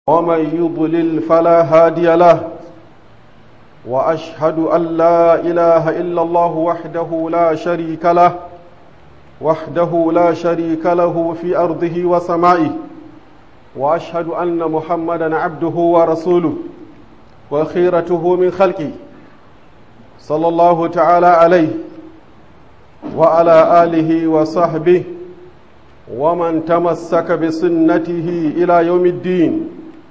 ومن يضلل فلا هادي له واشهد ان لا اله الا الله وحده لا شريك له وحده لا شريك له في ارضه وسمائه واشهد ان محمدا عبده ورسوله وخيرته من خلقه صلى الله تعالى عليه وعلى اله وصحبه ومن تمسك بسنته الى يوم الدين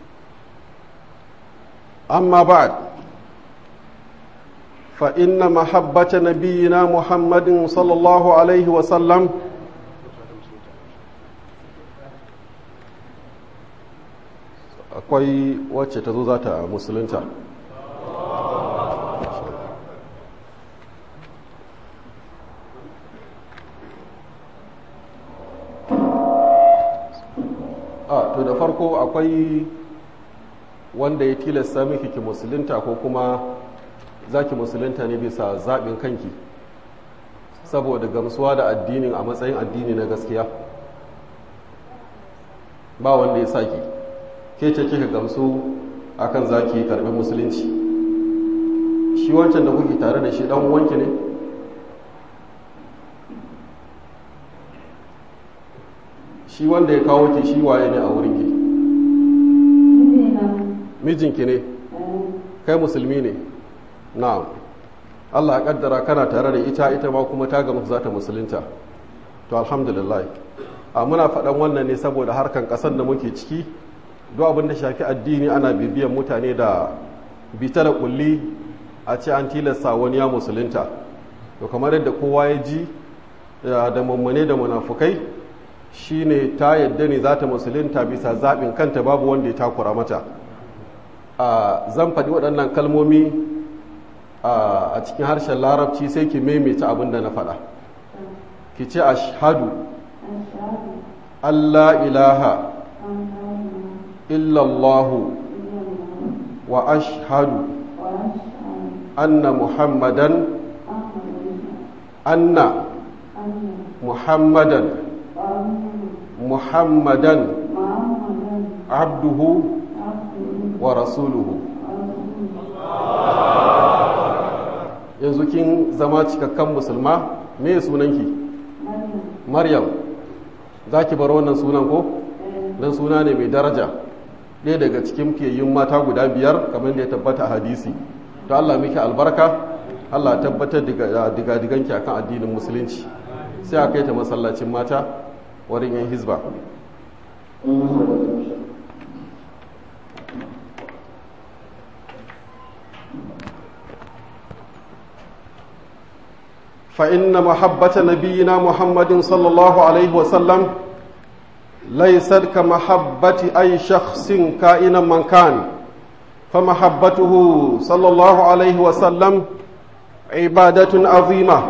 أما بعد فإن محبة نبينا محمد صلى الله عليه وسلم akwai wacce ta zo za ta musulunta a to da farko akwai wanda ya tilasta miki ki musulunta ko kuma za ki musulunta ne bisa zaɓin kanki saboda gamsuwa da addinin a matsayin addini na gaskiya ba wanda ya saki ke ce kika gamsu akan za ki karɓi musulunci shi wancan da kuke tare da shi ɗan wanki ne shi wanda ya kawo ki shi waye ne a wurinki mijinki ne kai musulmi ne na'am Allah ya kaddara kana tare da ita ita ma kuma ta gamu za ta musulunta to alhamdulillah a muna faɗan wannan ne saboda harkan ƙasar da muke ciki duk abin da shafi addini ana bibiyan mutane da bita da kulli a ce an tilasta wani ya musulunta to kamar yadda kowa ya ji da mummune da munafukai shine ta yadda ne za ta musulunta bisa zaɓin kanta babu wanda ya takura mata zan faɗi waɗannan kalmomi a cikin harshen larabci sai ki maimaita abin da na faɗa ki ce ashhadu Allah ilaha illallahu wa ashhadu anna muhammadan anna muhammadan muhammadan abduhu wa rasuluhu yanzu kin zama cikakken musulma me sunanki maryam za ki bar wannan sunan ko dan suna ne mai daraja ɗaya daga cikin fiyayyun mata guda biyar kamar da ya tabbata a hadisi to Allah miki albarka Allah tabbatar diga diganki akan addinin musulunci sai a kai ta masallacin mata wurin yan hizba فإن محبة نبينا محمد صلى الله عليه وسلم ليست كمحبة أي شخص كائنا من كان فمحبته صلى الله عليه وسلم عبادة عظيمة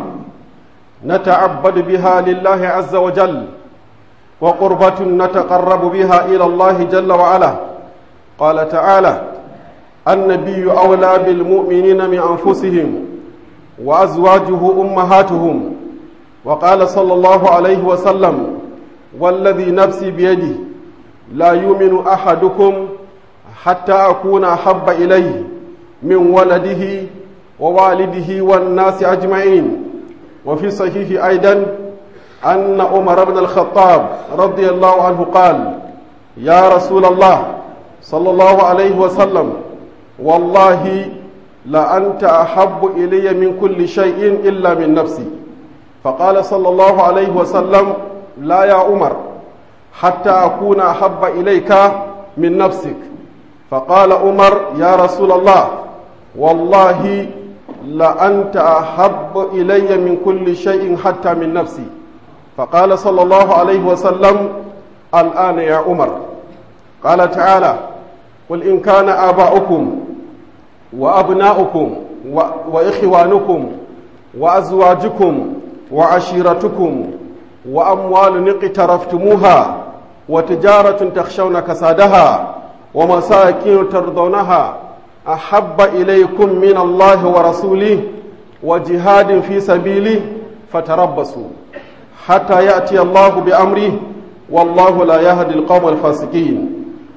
نتعبد بها لله عز وجل وقربة نتقرب بها إلى الله جل وعلا قال تعالى النبي أولى بالمؤمنين من أنفسهم وأزواجه أمهاتهم وقال صلى الله عليه وسلم والذي نفسي بيده لا يؤمن أحدكم حتى أكون أحب إليه من ولده ووالده والناس أجمعين وفي صحيح أيضا أن عمر بن الخطاب رضي الله عنه قال يا رسول الله صلى الله عليه وسلم والله لأنت أحب إلي من كل شيء إلا من نفسي فقال صلى الله عليه وسلم لا يا عمر حتى أكون أحب إليك من نفسك فقال عمر يا رسول الله والله لأنت أحب إلي من كل شيء حتى من نفسي فقال صلى الله عليه وسلم الآن يا عمر قال تعالى قل إن كان آباؤكم وأبناؤكم وإخوانكم وأزواجكم وعشيرتكم وأموال اقترفتموها وتجارة تخشون كسادها ومساكين ترضونها أحب إليكم من الله ورسوله وجهاد في سبيله فتربصوا حتى يأتي الله بأمره والله لا يهدي القوم الفاسقين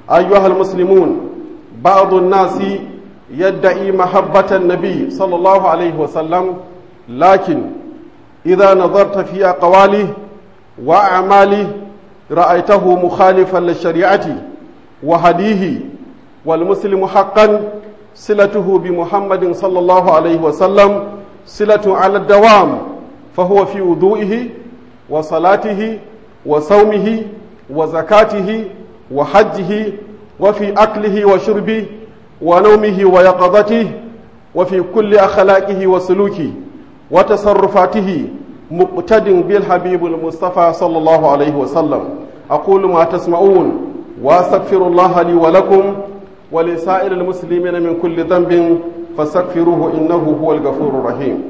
أيها المسلمون بعض الناس يدعي محبة النبي صلى الله عليه وسلم لكن إذا نظرت في أقواله وأعماله رأيته مخالفا للشريعة وهديه والمسلم حقا صلته بمحمد صلى الله عليه وسلم صلة على الدوام فهو في وضوئه وصلاته وصومه وزكاته وحجه وفي أكله وشربه ونومه ويقظته وفي كل أخلاقه وسلوكه وتصرفاته مقتد بالحبيب المصطفى صلى الله عليه وسلم أقول ما تسمعون وأستغفر الله لي ولكم ولسائر المسلمين من كل ذنب فاستغفروه إنه هو الغفور الرحيم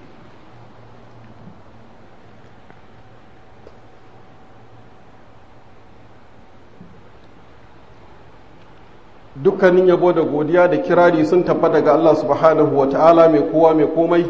dukkanin yabo da godiya da kirari sun tabbata ga Allah subhanahu wa ta'ala mai kowa mai komai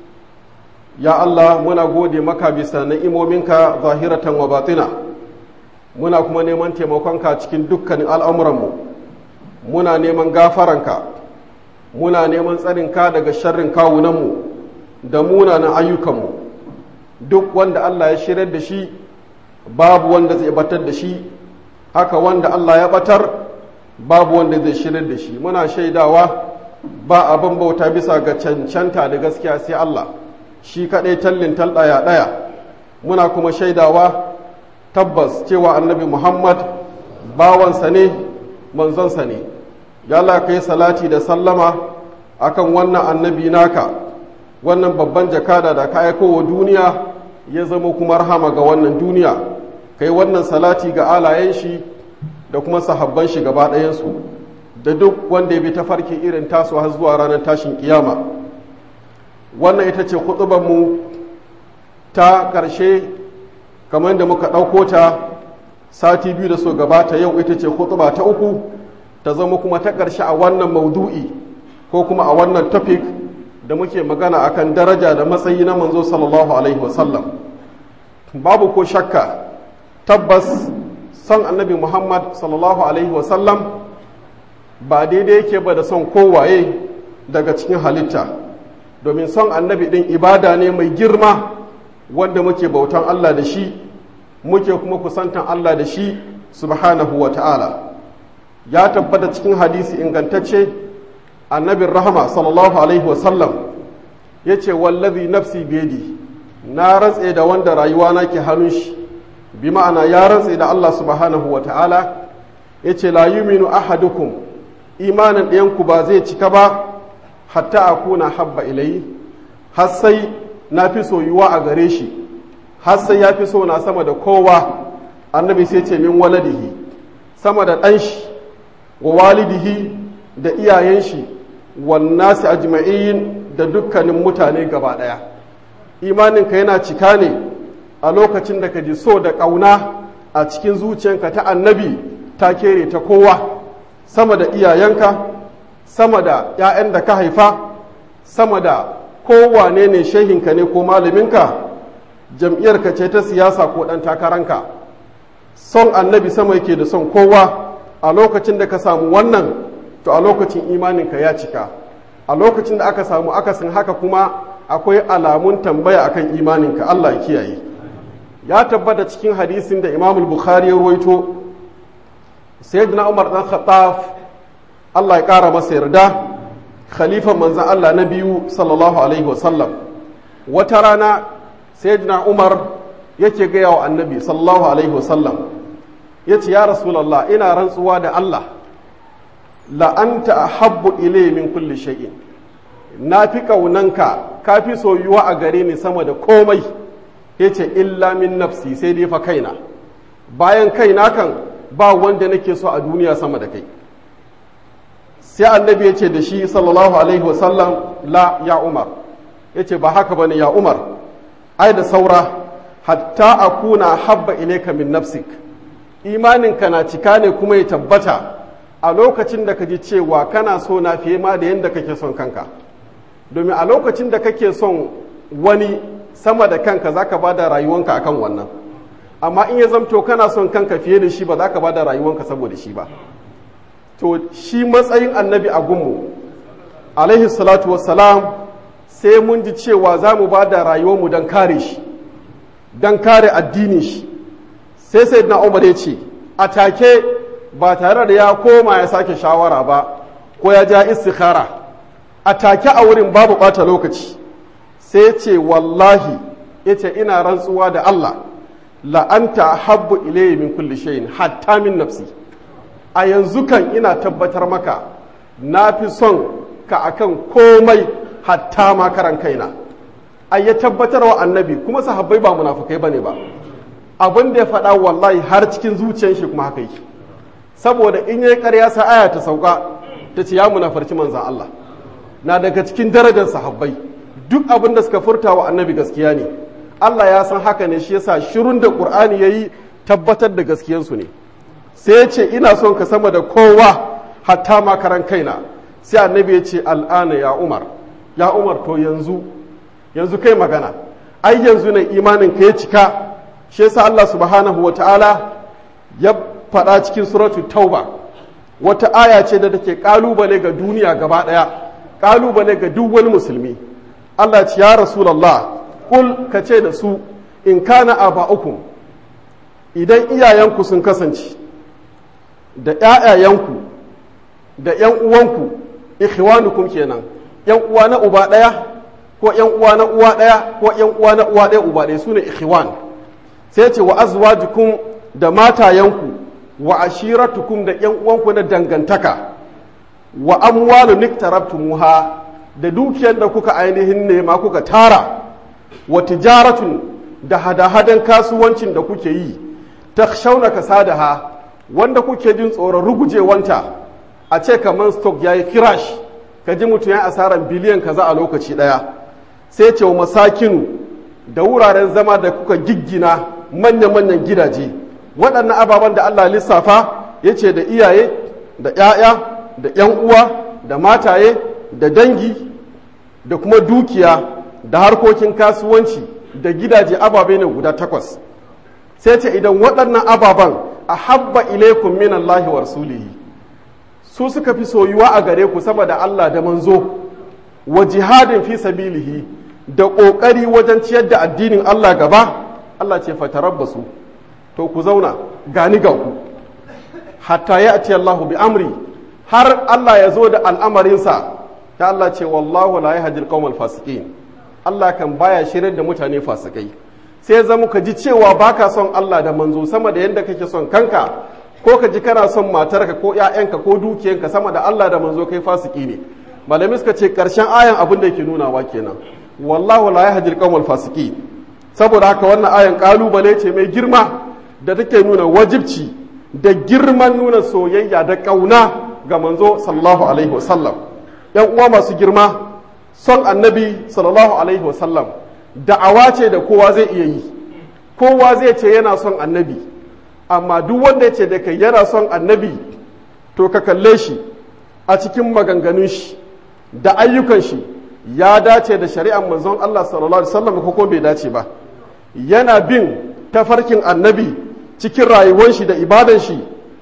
ya Allah muna gode maka bisa na'imominka zahiratan wa batina muna kuma neman taimakonka cikin dukkanin al'amuranmu muna neman gafaranka muna neman tsarinka daga sharrin kawunanmu da munanan ayyukanmu duk wanda Allah ya shirar da shi babu wanda zai batar da shi haka wanda Allah ya batar babu wanda zai shirar da shi muna shaidawa ba abin bauta bisa ga cancanta da gaskiya sai Allah shi kaɗai tallin talɗaya ɗaya muna kuma shaidawa tabbas cewa annabi muhammad bawansa ne manzonsa ne ya kai salati da sallama akan wannan annabi naka wannan babban jakada da ka aiko wa duniya ya zama kuma rahama ga wannan duniya kai wannan salati ga alayen shi da kuma sahabban shi gaba ɗayansu da duk wanda ya bi ta farki irin tasu har zuwa ranar tashin kiyama wannan ita ce mu ta ƙarshe kamar da muka ɗauko ta sati biyu da so gabata yau ita ce hutuba ta uku ta zama kuma ta ƙarshe a wannan maudu'i ko kuma a wannan topic da muke magana akan daraja da matsayi na manzo sallallahu alaihi wasallam babu ko shakka tabbas son annabi muhammad sallallahu alaihi wasallam ba daidai yake ba da son kowaye daga cikin halitta domin son annabi ɗin ibada ne mai girma wanda muke bautan allah da shi muke kuma kusantan allah da shi subhanahu wa ta'ala ya tabbata cikin hadisi ingantacce annabin rahama sallallahu alaihi wasallam ya ce wallazi nafsi bedi na rantse da wanda rayuwa na ke hannun shi bi ma'ana ya rantse da Allah subhanahu wa ta'ala ya ce la yuminu ahadukum imanin ɗayanku ba zai cika ba hatta a kuna habba ilayi har sai na fi soyuwa a gare shi har sai ya fi so na sama da kowa annabi sai ce min waladihi sama da ɗan shi wa walidihi da iyayen shi wannasi ajma'in da dukkanin mutane gaba ɗaya imaninka yana cika ne a lokacin da ka ji so da ƙauna a cikin zuciyanka ta annabi ta kere ta kowa sama da iyayenka sama da 'ya'yan da ka haifa sama da kowane ne shehinka ne ko malaminka jam'iyyarka ce ta siyasa ko ɗan takaranka son annabi sama yake da son kowa a lokacin da ka samu wannan to a lokacin imaninka ya cika a lokacin da aka samu akasin haka kuma akwai alamun tambaya akan imaninka Allah ya kiyaye ya tabbata cikin hadisin da Imam Bukhari ya ruwaito Sayyidina Umar dan Khattab Allah ya kara masa yarda khalifan manzon Allah na biyu sallallahu alaihi wasallam wata rana Sayyidina Umar yake gaya wa Annabi sallallahu alaihi wasallam yace ya Rasulullah ina rantsuwa da Allah la anta ahabbu ilayya min kulli shay'in na fi ƙaunanka ka fi soyuwa a gare ni sama da komai ya ce illa min nafsi sai dai fa kaina bayan kaina kan ba wanda nake so a duniya sama da kai sai annabi ya ce da shi sallallahu alaihi wasallam la ya umar ya ce ba haka bane ya umar ai da saura hatta akuna habba ilaika min nafsik imaninka na cika ne kuma ya tabbata a lokacin da ka ji cewa kana so na fiye ma da yadda kake son kanka domin a lokacin da kake son wani sama da kanka za ka ba da rayuwanka akan wannan amma in ya zamto kana son kanka fiye da shi ba za ka ba da rayuwanka saboda shi ba to shi matsayin annabi a gunmu alaihi salatu wassalam sai mun ji cewa za mu ba da rayuwarmu don kare shi don kare addinin shi sai sai na umar ya ce a take ba tare da ya koma ya sake shawara ba ko ya ja istikhara a take a wurin babu ɓata lokaci sai ya ce wallahi ya ce ina rantsuwa da Allah la'anta habbu ilayhi min kulli shay'in hatta min nafsi a yanzu kan ina tabbatar maka na fi son ka akan komai hatta ma karan kaina ai ya tabbatar wa annabi kuma sahabbai ba munafukai bane ba abin da ya faɗa wallahi har cikin zuciyar shi kuma haka yake saboda in yayi ƙarya sa aya ta sauka ta ce ya munafarci manzan Allah na daga cikin darajar sahabbai duk abin da suka furta wa annabi gaskiya ne Allah ya san haka ne shi yasa shirun da Qur'ani yayi tabbatar da gaskiyarsu ne sai ya ce ina son ka sama da kowa hatta ma karan kaina sai annabi ya ce al'ana ya Umar ya Umar to yanzu yanzu kai magana ai yanzu ne imanin ka ya cika shi yasa Allah subhanahu wataala ya faɗa cikin suratul tauba wata aya ce da take kalubale ga duniya gaba ɗaya kalubale ga duk wani musulmi Allah ce ya rasulullah kul ka ce da su in kana aba'ukum idan iyayenku sun kasance da ƴaƴayenku da ƴan uwanku ikhwanukum kenan ƴan uwa na uba ɗaya ko ƴan uwa na uwa ɗaya ko ƴan uwa na uwa ɗaya uba ɗaya sune ikhwan sai ce wa azwajukum da matayenku wa ashiratukum da ƴan uwanku na dangantaka wa amwalu niktarabtumuha da dukiyar da kuka ainihin nema kuka tara wa tijaratun da hada-hadan kasuwancin da kuke yi takhshawna kasadaha wanda kuke jin tsoron rugujewanta a ce kamar stock yayi kirash ka ji mutum ya asaran biliyan kaza a lokaci daya sai ce wa masakinu da wuraren zama da kuka giggina manya-manyan gidaje waɗannan ababen da Allah lissafa ya ce da iyaye da 'ya'ya da 'yan uwa da mataye da dangi da kuma dukiya da harkokin kasuwanci da gidaje ababe ne guda takwas sai ce idan waɗannan ababen a habba ilaikun min Allahi wa rasulihi su suka fi soyuwa a gare ku saboda Allah da manzo wa jihadin fi sabilihi da ƙoƙari wajen ciyar da addinin Allah gaba Allah ce fatarabbasu to ku zauna gani ga ku hatta ya ati Allahu bi amri har Allah ya zo da al'amarinsa ta Allah ce wallahu la yahdi al fasiqin Allah kan baya shirin da mutane fasikai sai zama ka ji cewa baka son Allah da manzo sama da yadda kake son kanka ko ka ji kana son matarka ko ƴaƴanka ko dukiyanka sama da Allah da manzo kai fasiki ne malami suka ce karshen ayan abin da yake nunawa kenan wallahu la yahdi al fasiqin saboda haka wannan ayan kalubale ce mai girma da take nuna wajibci da girman nuna soyayya da kauna ga manzo sallallahu alaihi wasallam yan uwa masu girma son annabi sallallahu alaihi wasallam da'awa ce da kowa zai iya yi kowa zai ce yana son annabi amma duk wanda ya ce da kai yana son annabi to ka kalle shi a cikin maganganun shi da ayyukan shi ya dace da shari'ar manzon Allah sallallahu alaihi wasallam ko bai dace ba yana bin tafarkin annabi cikin rayuwar shi da ibadan shi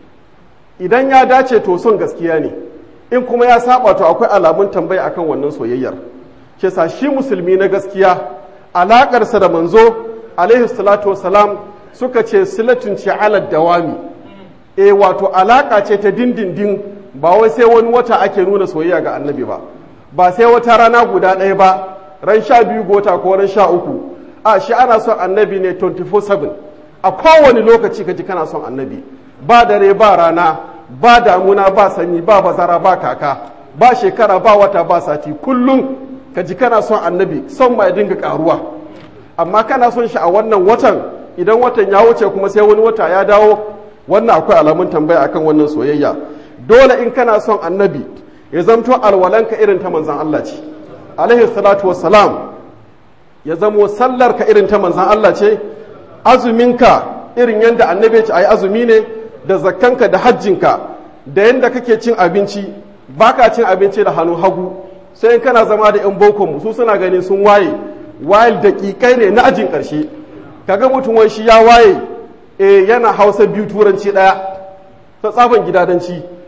idan ya dace to son gaskiya ne in kuma ya saba to akwai alamun tambaya akan wannan soyayyar ke sa shi musulmi na gaskiya alakarsa da manzo alaihi salatu wasalam suka ce silatun ce ala dawami e wato alaka ce ta dindindin ba wai sai wani wata ake nuna soyayya ga annabi ba ba sai wata rana guda ɗaya ba ran sha biyu gota ko ran sha uku a shi ana son annabi ne 24/7 a kowane lokaci ka ji kana son annabi ba dare ba rana ba damuna ba sanyi ba bazara ba kaka ba shekara ba wata ba sati kullum ka ji kana son annabi son ma ya dinga karuwa amma kana son shi a wannan watan idan watan ya wuce kuma sai wani wata ya dawo wannan akwai alamun tambaya akan wannan soyayya dole in kana son annabi ya zamto alwalanka irin ta manzan Allah ce alaihi salatu wassalam ya zamo sallar ka irin ta manzan Allah ce azuminka irin yadda annabi ce ayi azumi ne da zakkanka da hajjinka da yadda kake cin abinci baka cin abinci da hannu hagu sai in kana zama da yan boko mu su suna ganin sun waye wayil daƙiƙai ne na ajin ƙarshe kaga mutum wai shi ya waye eh yana hausa biyu turanci ɗaya ta tsaban gidadanci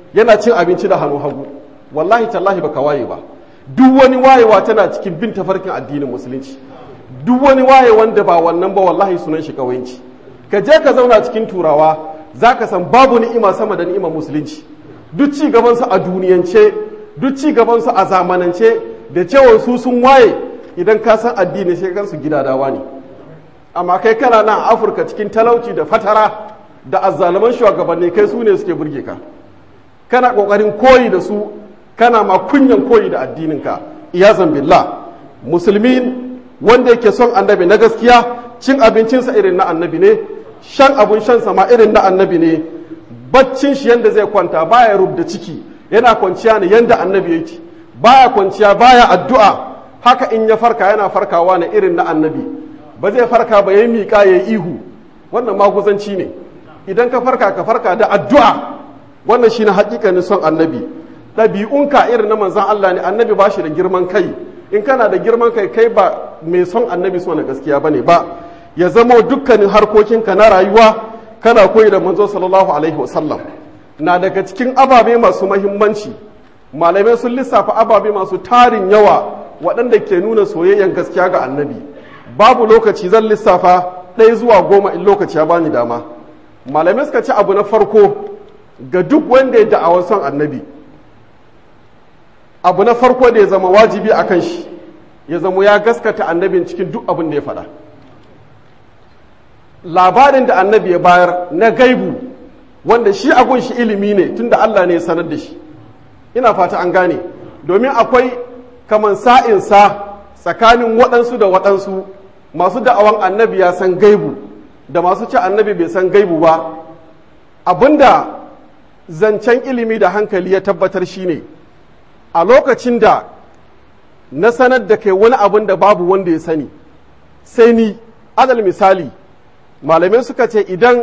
yana cin abinci da hannu hagu wallahi tallahi baka waye ba duk wani wayewa tana cikin bin tafarkin addinin musulunci duk wani waye wanda ba wannan ba wallahi sunan shi kawayanci ka je ka zauna cikin turawa za ka san babu ni'ima sama da ni'imar musulunci duk ci gabansu a duniyance duk ci gabansu a zamanance da cewa su sun waye idan ka san addini sai kansu gidadawa ne amma kai kana nan afirka cikin talauci da fatara da azzaluman shugabanni kai su ne suke burge ka kana kokarin koyi da su kana ma kunyan koyi da addininka iyazan billah musulmi wanda yake son annabi na gaskiya cin abincinsa irin na annabi ne shan abun shansa ma irin na annabi ne baccin shi yanda zai kwanta baya rubda ciki yana kwanciya ne yanda annabi yake baya kwanciya baya addu'a haka in ya farka yana farkawa ne irin na annabi ba zai farka ba ya miƙa ya ihu wannan maguzanci ne idan ka farka ka farka da addu'a wannan shine hakikanin son annabi ɗabi'unka irin na manzan Allah ne annabi ba shi da girman kai in kana da girman kai kai ba mai son annabi so na gaskiya bane ba ya zama dukkanin harkokinka na rayuwa kana koyi da manzo sallallahu alaihi wasallam na daga cikin ababe masu mahimmanci malamai sun lissafa ababe masu tarin yawa waɗanda ke nuna soyayyen gaskiya ga annabi babu lokaci zan lissafa ɗaya zuwa goma in lokaci ya bani dama malamai suka ci abu na farko ga duk wanda ya da'awar son annabi abu na farko da ya zama wajibi a kan shi ya zama ya gaskata annabin cikin duk abin da ya faɗa labarin da annabi ya bayar na gaibu wanda shi agun shi ilimi ne tunda Allah ne ya sanar da shi ina fata an gane domin akwai kaman sa'insa tsakanin waɗansu da waɗansu masu da'awan annabi ya san gaibu da masu ci annabi bai san gaibu ba abinda zancen ilimi da hankali ya tabbatar shine a lokacin da na sanar da kai wani abin da babu wanda ya sani sai ni adal misali malamai suka ce idan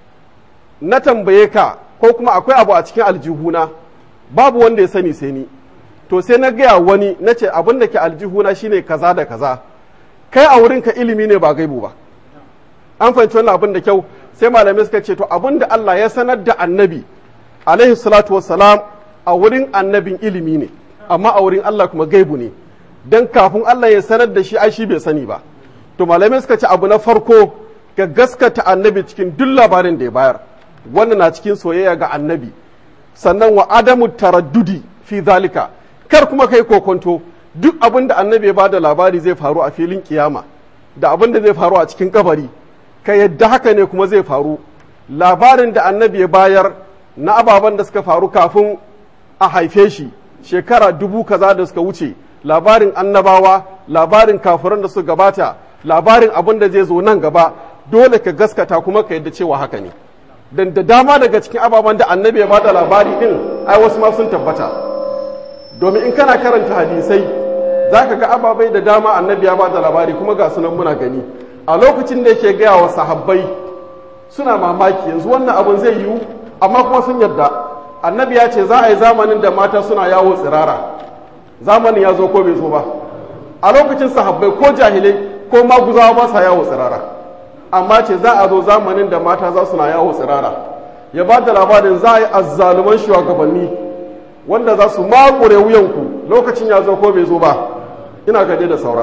na tambaye ka ko kuma akwai abu a cikin aljihuna babu wanda ya sani sai ni to sai na gaya wani na ce abin da ke aljihuna shine kaza da kaza kai a wurinka ilimi ne ba gaibu ba an fahimci wannan abin da kyau sai malamai suka ce to abin da Allah ya sanar da annabi alaihi salatu wassalam a wurin annabin ilimi ne amma a wurin Allah kuma gaibu ne dan kafin Allah ya sanar da shi ai shi bai sani ba to malamai suka ce abu na farko ga gaskata annabi cikin duk labarin da ya bayar wannan na cikin soyayya ga annabi sannan wa adamu taraddudi fi zalika kar kuma kai kokonto duk abin da annabi ya bada labari zai faru a filin kiyama da abin da zai faru a cikin kabari ka yadda haka ne kuma zai faru labarin da annabi ya bayar na ababen da suka faru kafin a haife shi shekara dubu kaza da suka wuce labarin annabawa labarin kafiran da suka gabata labarin abin da zai zo nan gaba dole ka gaskata kuma ka yadda cewa haka ne dan da dama daga cikin ababen da annabi ya bada labari din ai wasu ma sun tabbata domin in kana karanta hadisai za ka ga ababai da dama annabi ya bada labari kuma ga sunan muna gani a lokacin da yake gaya wa sahabbai suna mamaki yanzu wannan abin zai yiwu amma kuma sun yarda annabi ya ce za a yi zamanin da mata suna yawo tsirara zamanin ya zo ko bai zo ba a lokacin sahabbai ko jahilai ko maguzawa ba sa yawo tsirara amma ce za a zo zamanin da mata za suna yawo tsirara ya ba da labarin za a yi azzaluman shugabanni wanda za su makure wuyanku lokacin ya zo ko bai zo ba ina gaje da saura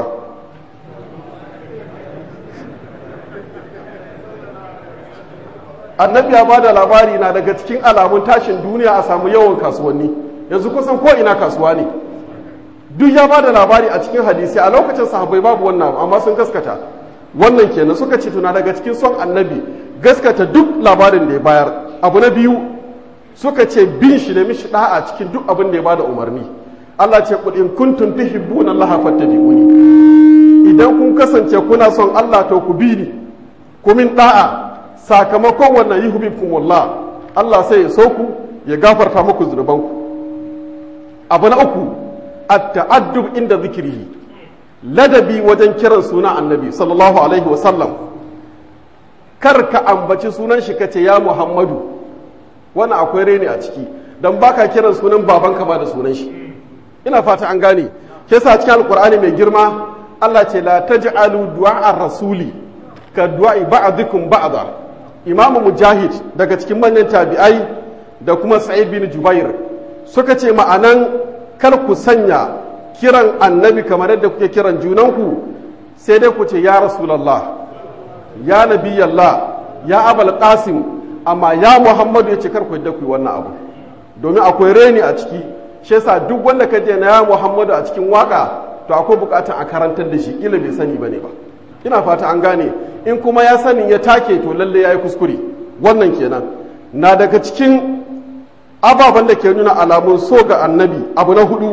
annabi ya ba da labari na daga cikin alamun tashin duniya a samu yawan kasuwanni yanzu kusan ko ina kasuwa ne duk ya ba da labari a cikin hadisi a lokacin sahabbai babu wannan amma sun gaskata wannan kenan suka ce tuna daga cikin son annabi gaskata duk labarin da ya bayar abu na biyu suka ce bin shi da mishi da'a cikin duk abin da ya bada umarni Allah ce qul in kuntum tuhibbuna Allah fattabi'uni idan kun kasance kuna son Allah to ku bi ni ku min da'a sakamakon wannan yuhibbukumullah Allah sai ya so ku ya gafarta muku zunubanku abu na uku at-ta'addub inda zikrihi ladabi wajen kiran suna annabi sallallahu alaihi wa sallam kar ka ambaci sunan shi kace ya Muhammadu wannan akwai reni a ciki don baka kiran sunan babanka ba da sunan shi ina fata an gane ke sa cikin alkur'ani mai girma Allah ce la taj'alu du'a rasuli ka du'a ba'dikum ba'da imamu mujahid daga cikin manyan tabi'ai da kuma sa'id bin jubair suka ce ma'anan kar ku sanya kiran annabi kamar yadda kuke kiran junanku sai dai ku ce ya rasulallah ya nabiyallah ya abal qasim amma ya muhammadu ya ce kar ku yadda ku yi wannan abu domin akwai reni a ciki shi yasa duk wanda ka je na ya muhammadu a cikin waka to akwai bukatar a karantar da shi ila bai sani bane ba ina fata an gane in kuma ya sani ya take to lalle yayi kuskure wannan kenan na daga cikin ababen da ke nuna alamun so ga annabi abu na hudu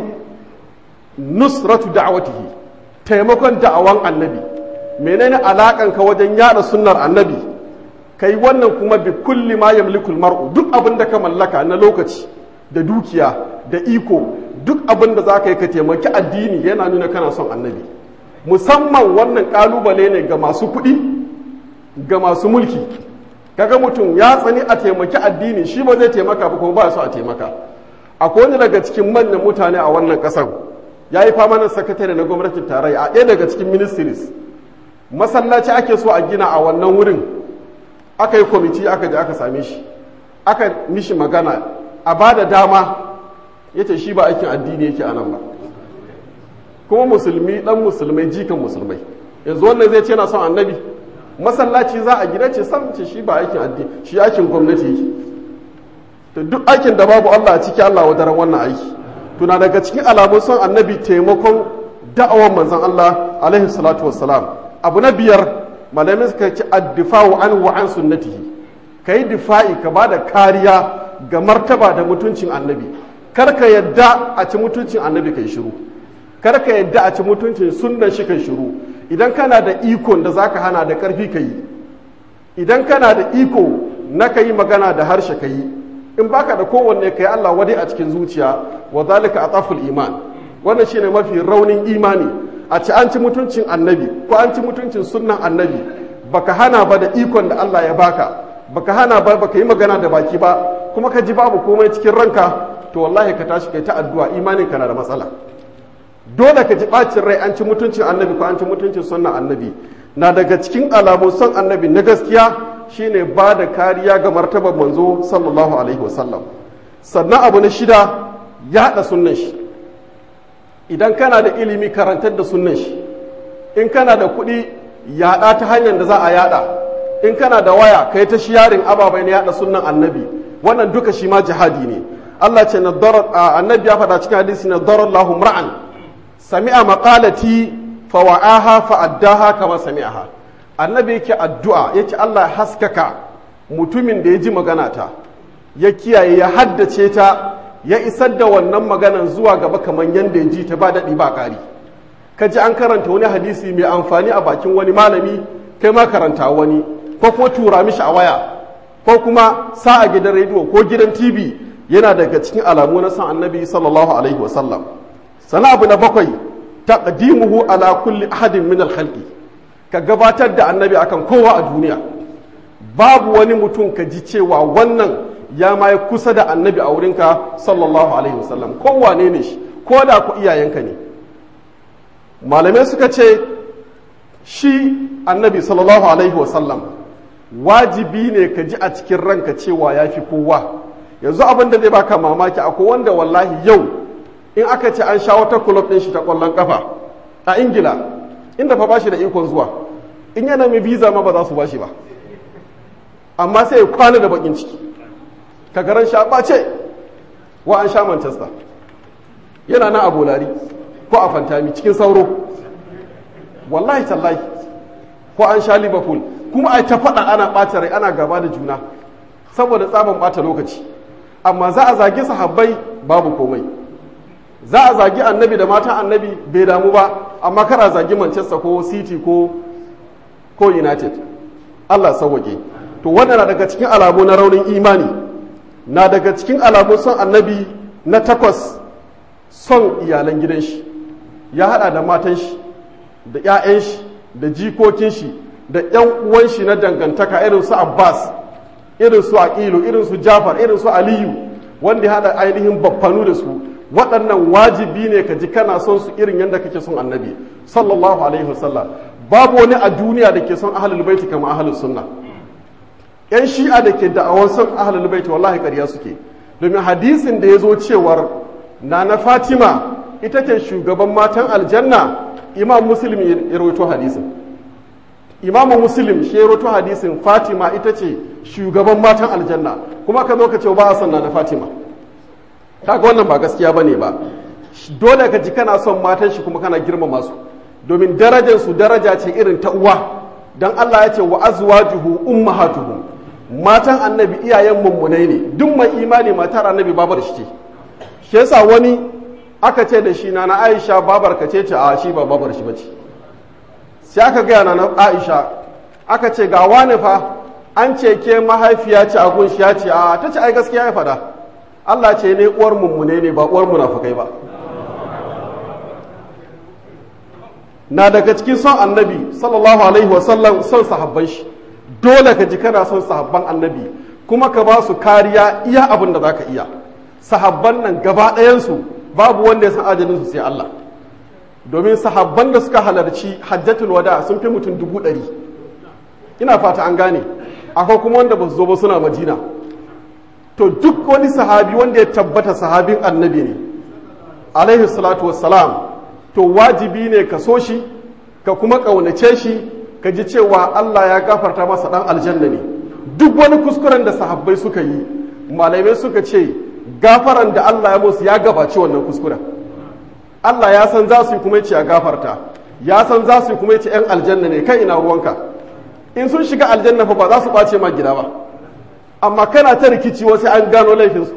nusratu da'awatihi taimakon da'awan annabi menene alakan ka wajen yada sunnar annabi kai wannan kuma bi kulli ma yamlikul mar'u duk abin da ka mallaka na lokaci da dukiya da iko duk abin da za ka yi ka taimaki addini yana nuna kana son annabi musamman wannan kalubale ne ga masu kuɗi ga masu mulki kaga mutum ya tsani a taimaki addini shi ba zai taimaka ba kuma ba su a taimaka akwai wani daga cikin manyan mutane a wannan ƙasar ya yi famanin sakatare na gwamnatin tarayya a ɗaya daga cikin ministries masallaci ake so a gina a wannan wurin aka yi kwamiti aka je aka same shi aka mishi magana a ba da dama ya ce shi ba aikin addini yake anan ba kuma musulmi dan musulmai jikan musulmai yanzu wannan zai ce na son annabi masallaci za a gina ce sam ce shi ba aikin addini shi aikin gwamnati yake to duk aikin da babu Allah a ciki Allah wa daren wannan aiki tuna daga cikin alamun son annabi taimakon da'awar manzon Allah alaihi salatu wassalam abu na biyar malamin suka ci addifa'u an wa an sunnatihi kai difa'i ka bada kariya ga martaba da mutuncin annabi kar ka yadda a ci mutuncin annabi kai shiru kar ka yadda a ci mutuncin sunnan shi kai shiru idan kana da ikon da zaka hana da karfi ka yi idan kana da iko na ka yi magana da harshe ka yi in baka da kowanne ka yi Allah wadai a cikin zuciya wa zalika ataful iman wannan shine mafi raunin imani a ci an ci mutuncin annabi ko an ci mutuncin sunnan annabi baka hana ba da ikon da Allah ya baka baka hana ba baka yi magana da baki ba kuma ka ji babu komai cikin ranka to wallahi ka tashi kai ta addu'a imanin ka na da matsala dole ka ji bacin rai an ci mutuncin annabi ko an ci mutuncin sunnan annabi na daga cikin alamun son annabi na gaskiya shine ba da kariya ga martabar manzo sallallahu alaihi wasallam sannan abu na shida yaɗa sunnan shi idan kana da ilimi karantar da sunnan shi in kana da kuɗi yaɗa ta hanyar da za a yaɗa in kana da waya kai ta shiyarin ababai na yaɗa sunnan annabi wannan duka shi ma jihadi ne Allah ce annabi ya faɗa cikin hadisi na darar lahum ra'an sami'a maqalati fa wa'aha fa addaha kama sami'aha annabi yake addu'a yace Allah haskaka mutumin da ya ji magana ta ya kiyaye ya haddace ta ya isar da wannan maganan zuwa gaba kamar yadda ya ji ta ba daɗi ba ƙari ka ji an karanta wani hadisi mai amfani a bakin wani malami kai ma karanta wani ko kuma tura mishi a waya ko kuma sa a gidan rediyo ko gidan tv yana daga cikin alamu na san annabi sallallahu alaihi wasallam sana abu na bakwai taqdimuhu ala kulli ahadin min al-khalqi ka gabatar da annabi akan kowa a duniya babu wani mutum ka ji cewa wannan ya ma kusa da annabi a wurinka sallallahu alaihi wasallam kowane ne shi ko da ku iyayenka ne malamai suka ce shi annabi sallallahu alaihi wasallam wajibi ne ka ji a cikin ranka cewa ya fi kowa yanzu abin da zai baka mamaki akwai wanda wallahi yau in aka ce an sha wata kulob ɗin shi ta ƙwallon ƙafa a ingila inda fa bashi da ikon zuwa in yana mai visa ma ba za su bashi ba amma sai ya kwana da bakin ciki ka garan sha ɓace wa an sha manchester yana na abolari ko a fantami cikin sauro wallahi tallahi ko an sha liverpool kuma a ta faɗa ana ɓata rai ana gaba da juna saboda tsaban ɓata lokaci amma za a zagi sahabbai babu komai za a zagi annabi da matan annabi bai damu ba amma kara zagi manchester ko city ko ko united allah sauwake to wannan na daga cikin alamu na raunin imani na daga cikin alamun son annabi na takwas son iyalan gidan shi ya hada da matan shi da 'ya'yan shi da jikokin shi da 'yan uwan shi na dangantaka irin su abbas irin su aqilu irin su jafar irin su aliyu wanda ya hada ainihin baffanu da su waɗannan wajibi ne ka ji kana son su irin yadda kake son annabi sallallahu alaihi wasallam babu wani a duniya da ke son ahlul baiti kamar ahlus sunna yan shi'a da ke da'awar son ahlul baiti wallahi ƙarya suke domin hadisin da ya zo cewar na na fatima ita ce shugaban matan aljanna imam muslim ya rawaito hadisin imam muslim shi ya rawaito hadisin fatima ita ce shugaban matan aljanna kuma ka zo ka ce ba a son na na fatima kaga wannan ba gaskiya bane ba dole ka ji kana son matan shi kuma kana girmama su domin darajar su daraja ce irin ta uwa dan Allah ya ce wa azwajuhu ummahatuhum matan annabi iyayen mummunai ne duk mai imani matar annabi babar shi ce shi yasa wani aka ce da shi na na Aisha babar ka ce ce a shi ba babar shi bace sai aka gaya na na Aisha aka ce ga wani fa an ce ke mahaifiya ce a gunshi ya ce a ta ce ai gaskiya ya faɗa Allah ce ne uwar mummune ne ba uwar munafukai ba na daga cikin son annabi sallallahu alaihi wasallam son sahabban shi dole ka ji kana son sahabban annabi kuma ka ba su kariya iya abin da zaka iya sahabban nan gaba ɗayansu babu wanda ya san ajalin su sai Allah domin sahabban da suka halarci hajjatul wada sun fi mutum dubu ɗari ina fata an gane akwai kuma wanda ba su zo ba suna madina to duk wani sahabi wanda ya tabbata sahabin annabi ne alaihi salatu wassalam to wajibi ne ka so shi ka kuma ƙaunace shi ka ji cewa Allah ya gafarta masa ɗan aljanna ne duk wani kuskuren da sahabbai suka yi malamai suka ce gafaran da Allah ya musu ya gabaci wannan kuskuren Allah ya san za su yi kuma yace ya gafarta ya san za su yi kuma yace yan aljanna ne kai ina ruwanka in sun shiga aljanna fa ba za su ɓace ma gida ba amma kana ta rikici wasu an gano laifinsu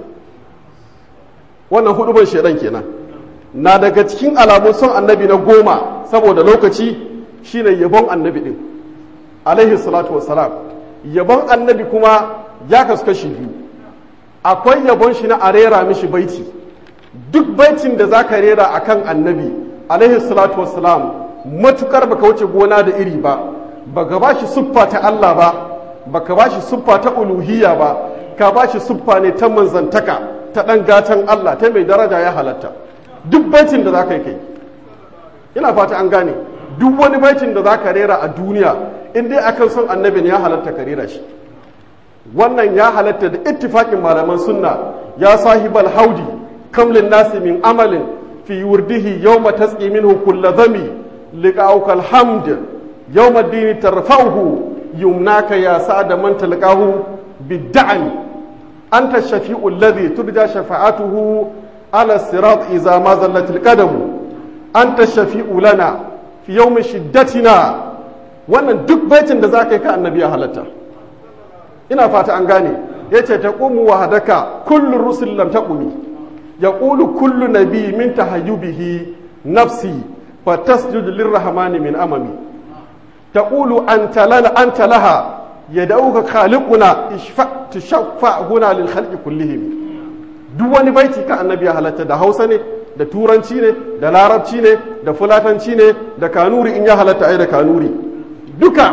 wannan hudu ban shaidan kenan na daga cikin alamun son annabi na goma saboda lokaci shine yabon annabi din alaihi salatu wassalam yabon annabi kuma ya kasu kashi biyu akwai yabon shi na a rera mishi baiti duk baitin da za ka rera a kan annabi alaihi salatu wassalam matukar baka wuce gona da iri ba baka ba shi siffa ta Allah ba baka ba shi siffa ta uluhiyya ba ka ba shi siffa ne ta manzantaka ta ɗan gatan Allah ta mai daraja ya halatta duk baitin da za ka yi kai ina fata an gane duk wani baitin da za ka rera a duniya in dai akan son annabin ya halatta ka rera shi wannan ya halatta da ittifaƙin malaman sunna ya sahibal haudi kamlin nasi min amalin fi wurdihi yawma tasqi minhu kullu dhami liqa'uka alhamd yawma ad-dini tarfa'uhu yumnaka ya sa'ada man talqahu bid-da'mi anta ash-shafi'u alladhi turja shafa'atuhu على الصراط إذا ما زلت القدم أنت الشفيع لنا في يوم شدتنا wannan duk baitin da za ka yi ka annabi ya halatta ina fata an gane ya ce ta ƙumu wa hadaka kullum rusul lam ta ƙumi ya ƙulu kullu nabi min tahayyubihi nafsi fa tasjudu lirrahmani min amami ta ƙulu anta lana anta laha ya dauka khaliquna ishfa tushaffa huna lil khalqi kullihim duk wani baiti ka annabi ya halatta da hausa ne da turanci ne da larabci ne da fulatanci ne da kanuri in ya halatta ai da kanuri duka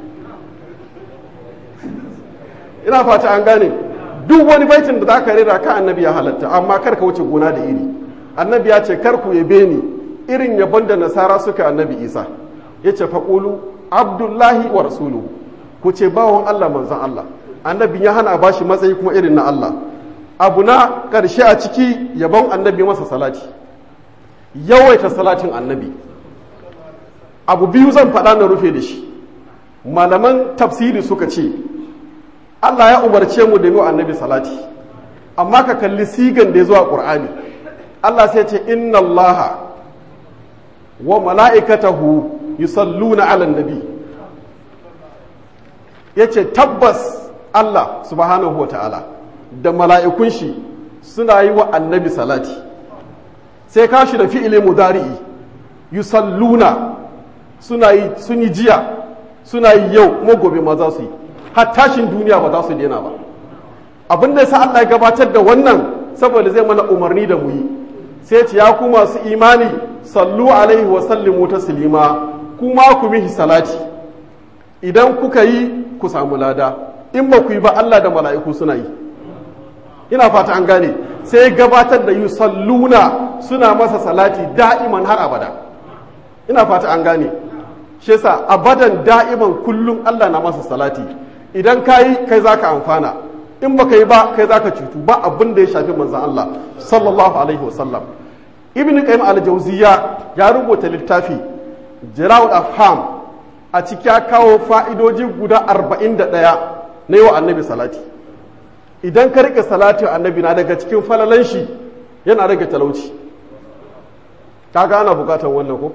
ina fata an gane duk wani baitin da za ka rera ka annabi ya halatta amma kar ka wuce gona da iri annabi ya ce kar ku yabe ni irin yabon da nasara suka annabi isa ya ce faƙulu abdullahi wa rasuluhu ku ce bawon allah manzan allah annabi ya hana bashi matsayi kuma irin na allah abu na ƙarshe a ciki yabon annabi masa salati yawaita salatin annabi abu biyu zan faɗa na rufe da shi malaman tafsiri suka ce allah ya umarce mu da yi annabi salati amma ka kalli sigan da ya zuwa ƙur'ani allah sai ce inna allaha wa mala'ikatahu yusalluna ala nabi ya ce tabbas allah subhanahu wa ta'ala da mala'ikun shi suna yi wa annabi salati sai kashi da fi'ile mudari'i yusalluna suna yi sun yi jiya suna yi yau kuma gobe ma za su yi har tashin duniya ba za su daina ba abin da sa Allah ya gabatar da wannan saboda zai mana umarni da mu yi sai ce ya ku masu imani sallu alaihi wa sallimu taslima kuma ku mihi salati idan kuka yi ku samu lada in ba ku yi ba Allah da mala'iku suna yi ina fata an gane sai gabatar da yusalluna suna masa salati da'iman har abada ina fata an gane shi yasa abadan da'iman kullum Allah na masa salati idan kayi kai zaka amfana in baka yi ba kai zaka cutu ba abin da ya shafi manzon Allah sallallahu alaihi wasallam ibn qayyim al-jawziya ya rubuta littafi jala'ul afham a ciki ya kawo fa'idoji guda 41 na yi wa annabi salati idan ka rike salatin annabi na daga cikin falalan shi yana rage talauci kaga ana bukatar wannan ko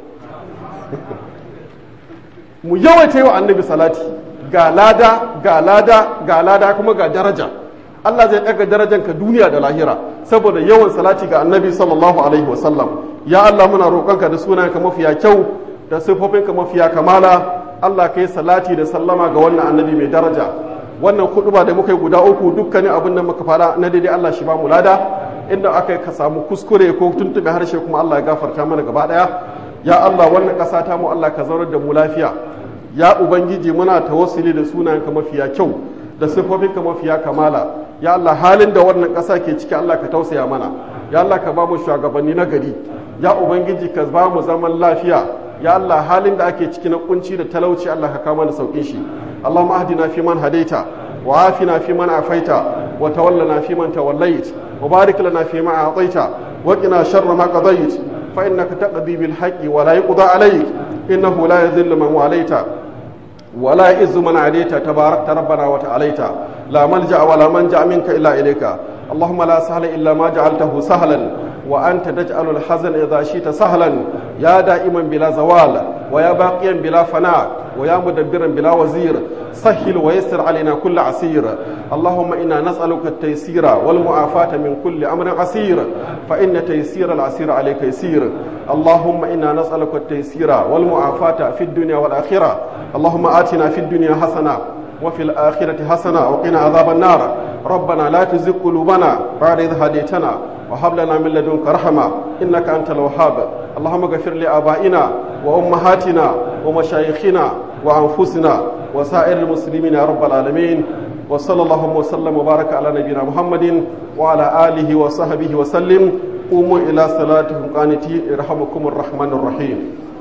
mu yawaita yi wa annabi salati ga lada ga lada ga lada kuma ga daraja Allah zai ɗaga darajanka duniya da lahira saboda yawan salati ga annabi sallallahu alaihi wasallam ya Allah muna roƙonka da sunanka mafiya kyau da siffofinka mafiya kamala Allah ka yi salati da sallama ga wannan annabi mai daraja wannan kuɗuba da muka yi guda uku dukkanin abin da muka fara na daidai Allah shi ba mu lada inda aka yi ka samu kuskure ko tuntuɓe harshe kuma Allah ya gafarta mana gaba ɗaya ya Allah wannan ƙasa ta mu Allah ka zaunar da mu lafiya ya ubangiji muna tawassuli da sunayenka mafiya kyau da siffofinka mafiya kamala ya Allah halin da wannan ƙasa ke ciki Allah ka tausaya mana ya Allah ka ba mu shugabanni na gari ya ubangiji ka ba mu zaman lafiya ya Allah halin da ake ciki na kunci da talauci Allah ka kama da saukin shi Allahumma ahdina fi man hadaita wa afina fi man afaita wa tawallana fi man tawallait wa barik lana fi ma a'taita wa qina sharra ma qadait fa innaka taqdi bil haqqi wa la yuqda alayk innahu la yadhillu man walaita ولا يئز من عليت تباركت ربنا وتعاليت لا ملجا ولا منجا منك الا اليك اللهم لا سهل الا ما جعلته سهلا وانت تجعل الحزن اذا شئت سهلا يا دائما بلا زوال ويا باقيا بلا فناء ويا مدبرا بلا وزير سهل ويسر علينا كل عسير اللهم انا نسالك التيسير والمعافاه من كل امر عسير فان تيسير العسير عليك يسير اللهم انا نسالك التيسير والمعافاه في الدنيا والاخره اللهم آتنا في الدنيا حسنة وفي الآخرة حسنة وقنا عذاب النار ربنا لا تزغ قلوبنا بعد إذ هديتنا وهب لنا من لدنك رحمة إنك أنت الوهاب اللهم اغفر لآبائنا وأمهاتنا ومشايخنا وأنفسنا وسائر المسلمين يا رب العالمين وصلى الله وسلم وبارك على نبينا محمد وعلى آله وصحبه وسلم قوموا إلى صلاتكم قانتين يرحمكم الرحمن الرحيم